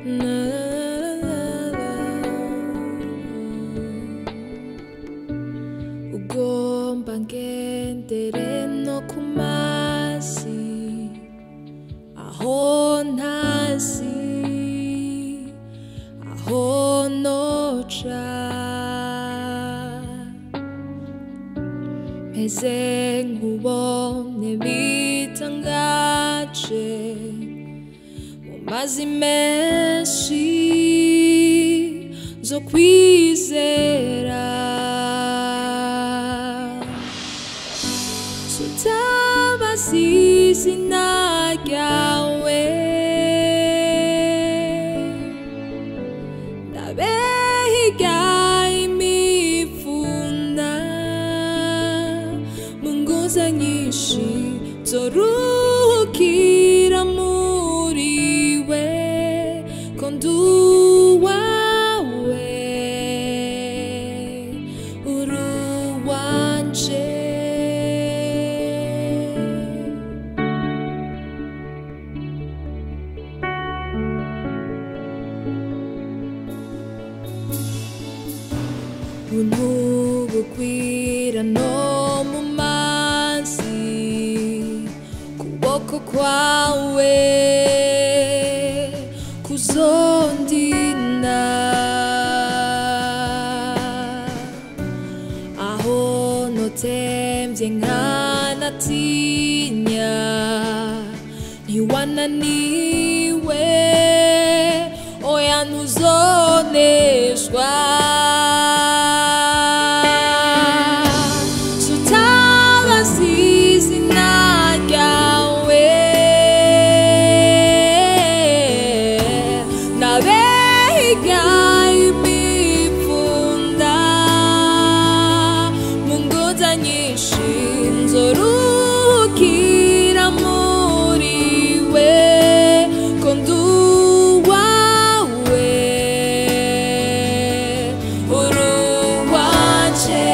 ugomba ngendere no ku mazi aho ntazi aho noca meze nkubone bitangaje mu mazi menshi zo kwizera tutabaza izina ryawe ndabehiga imifunda mu nguza nyinshi zoruhukira muri we ko nduwawe uruwanje buntu bukwira no mu mazi kuboko kwawe kuzondina aho notemvye nkanatinya ntiwananiwe oya ntuzoneshwa tutabaza izina ryawe ndabehiga imipfunda mu ngoza nyinshi nzoruhukira muri we ko nduwawe uruwanje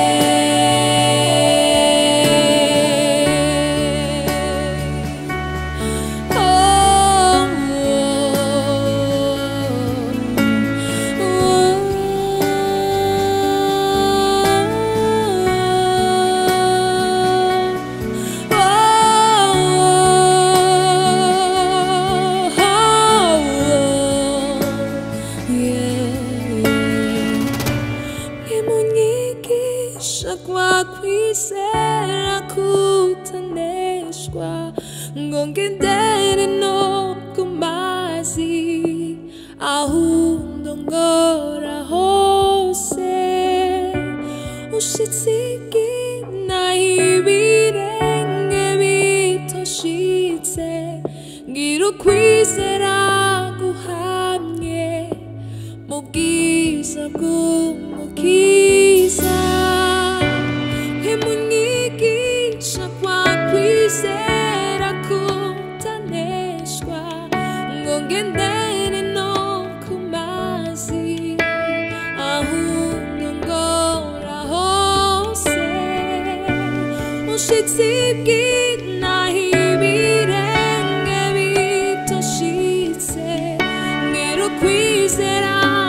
Nimunyigisha kwa kwizera kutaneshwa ngo ngendere no ku mazi aho ndongora hose ushitse igina ibirenge bitoshitse ngira ukwizera guhamye mu bwiza bw'umukiza ntimunyigisha kwa kwizera kutaneshwa ngo ngendere no ku mazi ahubwo ngora hose ushitse ibwina ibirenge bitoshitse ngira ukwizera